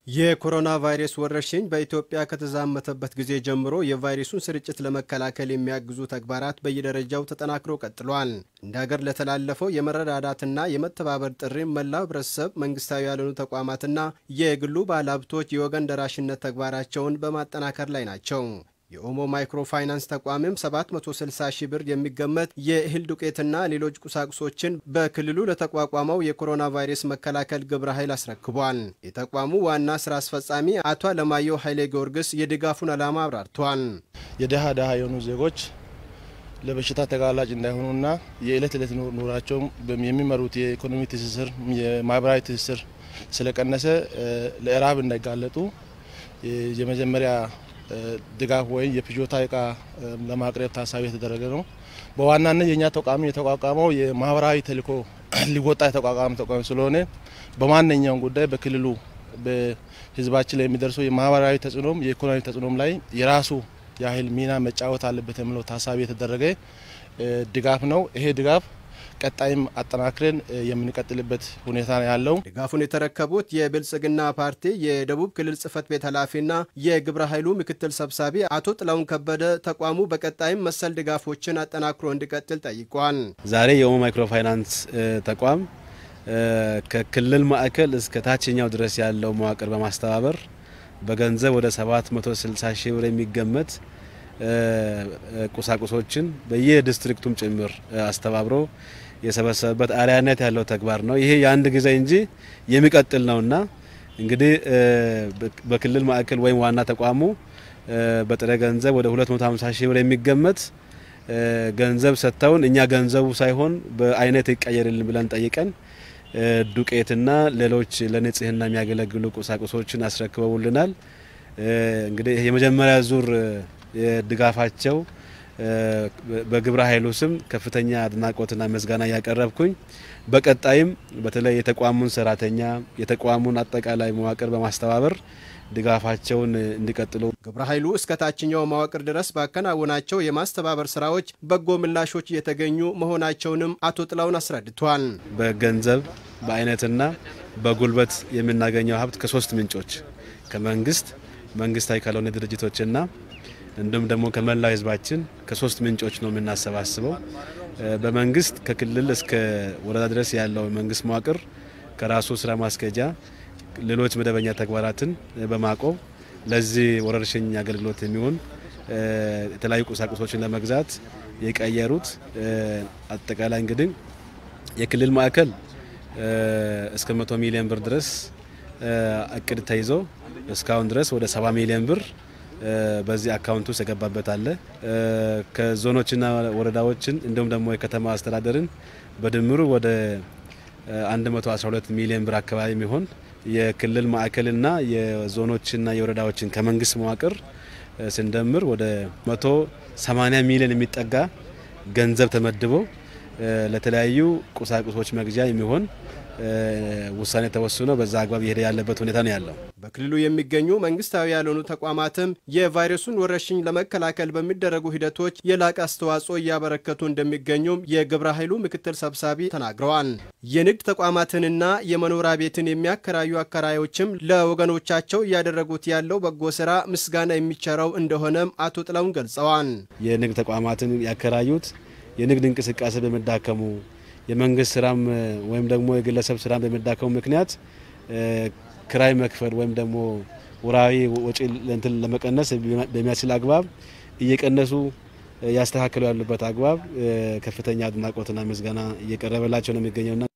የኮሮና ቫይረስ ወረርሽኝ በኢትዮጵያ ከተዛመተበት ጊዜ ጀምሮ የቫይረሱን ስርጭት ለመከላከል የሚያግዙ ተግባራት በየደረጃው ተጠናክሮ ቀጥሏል። እንደ ሀገር ለተላለፈው የመረዳዳትና የመተባበር ጥሪም መላው ሕብረተሰብ፣ መንግስታዊ ያልሆኑ ተቋማትና የግሉ ባለሀብቶች የወገን ደራሽነት ተግባራቸውን በማጠናከር ላይ ናቸው። የኦሞ ማይክሮ ፋይናንስ ተቋምም 760 ሺህ ብር የሚገመት የእህል ዱቄትና ሌሎች ቁሳቁሶችን በክልሉ ለተቋቋመው የኮሮና ቫይረስ መከላከል ግብረ ኃይል አስረክቧል። የተቋሙ ዋና ስራ አስፈጻሚ አቶ አለማየሁ ኃይሌ ጊዮርጊስ የድጋፉን ዓላማ አብራርተዋል። የድሃ ድሃ የሆኑ ዜጎች ለበሽታ ተጋላጭ እንዳይሆኑና የዕለት ዕለት ኑራቸውም የሚመሩት የኢኮኖሚ ትስስር የማህበራዊ ትስስር ስለቀነሰ ለእራብ እንዳይጋለጡ የመጀመሪያ ድጋፍ ወይም የፍጆታ እቃ ለማቅረብ ታሳቢ የተደረገ ነው። በዋናነት የእኛ ተቋም የተቋቋመው የማህበራዊ ተልዕኮ ሊወጣ የተቋቋመ ተቋም ስለሆነ በማንኛውም ጉዳይ በክልሉ በህዝባችን ላይ የሚደርሰው የማህበራዊ ተጽዕኖም የኢኮኖሚ ተጽዕኖም ላይ የራሱ ያህል ሚና መጫወት አለበት የሚለው ታሳቢ የተደረገ ድጋፍ ነው። ይሄ ድጋፍ ቀጣይም አጠናክረን የምንቀጥልበት ሁኔታ ነው ያለው። ድጋፉን የተረከቡት የብልጽግና ፓርቲ የደቡብ ክልል ጽህፈት ቤት ኃላፊና የግብረ ኃይሉ ምክትል ሰብሳቢ አቶ ጥላሁን ከበደ ተቋሙ በቀጣይም መሰል ድጋፎችን አጠናክሮ እንዲቀጥል ጠይቋል። ዛሬ የኦሞ ማይክሮ ፋይናንስ ተቋም ከክልል ማዕከል እስከ ታችኛው ድረስ ያለው መዋቅር በማስተባበር በገንዘብ ወደ 760 ሺህ ብር የሚገመት ቁሳቁሶችን በየዲስትሪክቱም ጭምር አስተባብሮ የሰበሰበበት አርአያነት ያለው ተግባር ነው። ይሄ የአንድ ጊዜ እንጂ የሚቀጥል ነውና እንግዲህ በክልል ማዕከል ወይም ዋና ተቋሙ በጥሬ ገንዘብ ወደ 250 ሺህ ብር የሚገመት ገንዘብ ሰጥተውን እኛ ገንዘቡ ሳይሆን በአይነት ይቀየርልን ብለን ጠይቀን ዱቄትና ሌሎች ለንጽህና የሚያገለግሉ ቁሳቁሶችን አስረክበውልናል። እንግዲህ የመጀመሪያ ዙር የድጋፋቸው በግብረ ኃይሉ ስም ከፍተኛ አድናቆትና ምስጋና እያቀረብኩኝ በቀጣይም በተለይ የተቋሙን ሰራተኛ የተቋሙን አጠቃላይ መዋቅር በማስተባበር ድጋፋቸውን እንዲቀጥሉ ግብረ ኃይሉ እስከ ታችኛው መዋቅር ድረስ ባከናወናቸው የማስተባበር ስራዎች በጎ ምላሾች እየተገኙ መሆናቸውንም አቶ ጥላውን አስረድቷል። በገንዘብ በአይነትና በጉልበት የምናገኘው ሀብት ከሶስት ምንጮች ከመንግስት መንግስታዊ ካልሆነ ድርጅቶችና እንዲሁም ደግሞ ከመላው ህዝባችን ከሶስት ምንጮች ነው የምናሰባስበው። በመንግስት ከክልል እስከ ወረዳ ድረስ ያለው መንግስት መዋቅር ከራሱ ስራ ማስኬጃ ሌሎች መደበኛ ተግባራትን በማቆም ለዚህ ወረርሽኝ አገልግሎት የሚሆን የተለያዩ ቁሳቁሶችን ለመግዛት የቀየሩት አጠቃላይ እንግዲህ የክልል ማዕከል እስከ መቶ ሚሊዮን ብር ድረስ እቅድ ተይዞ እስካሁን ድረስ ወደ ሰባ ሚሊዮን ብር በዚህ አካውንት ውስጥ የገባበት አለ። ከዞኖችና ወረዳዎችን እንዲሁም ደግሞ የከተማ አስተዳደርን በድምሩ ወደ 112 ሚሊዮን ብር አካባቢ የሚሆን የክልል ማዕከልና የዞኖችና የወረዳዎችን ከመንግስት መዋቅር ስንደምር ወደ 180 ሚሊዮን የሚጠጋ ገንዘብ ተመድቦ ለተለያዩ ቁሳቁሶች መግዣ የሚሆን ውሳኔ ተወስኖ በዛ አግባብ እየሄደ ያለበት ሁኔታ ነው ያለው። በክልሉ የሚገኙ መንግስታዊ ያልሆኑ ተቋማትም የቫይረሱን ወረርሽኝ ለመከላከል በሚደረጉ ሂደቶች የላቀ አስተዋጽኦ እያበረከቱ እንደሚገኙም የግብረ ኃይሉ ምክትል ሰብሳቢ ተናግረዋል። የንግድ ተቋማትንና የመኖሪያ ቤትን የሚያከራዩ አከራዮችም ለወገኖቻቸው እያደረጉት ያለው በጎ ስራ ምስጋና የሚቸረው እንደሆነም አቶ ጥላውን ገልጸዋል። የንግድ ተቋማትን ያከራዩት የንግድ እንቅስቃሴ በመዳከሙ የመንግስት ስራም ወይም ደግሞ የግለሰብ ስራም በመዳከሙ ምክንያት ክራይ መክፈል ወይም ደግሞ ወራዊ ወጪ እንትን ለመቀነስ በሚያስችል አግባብ እየቀነሱ ያስተካከሉ ያሉበት አግባብ ከፍተኛ አድናቆትና ምስጋና እየቀረበላቸው ነው የሚገኘውና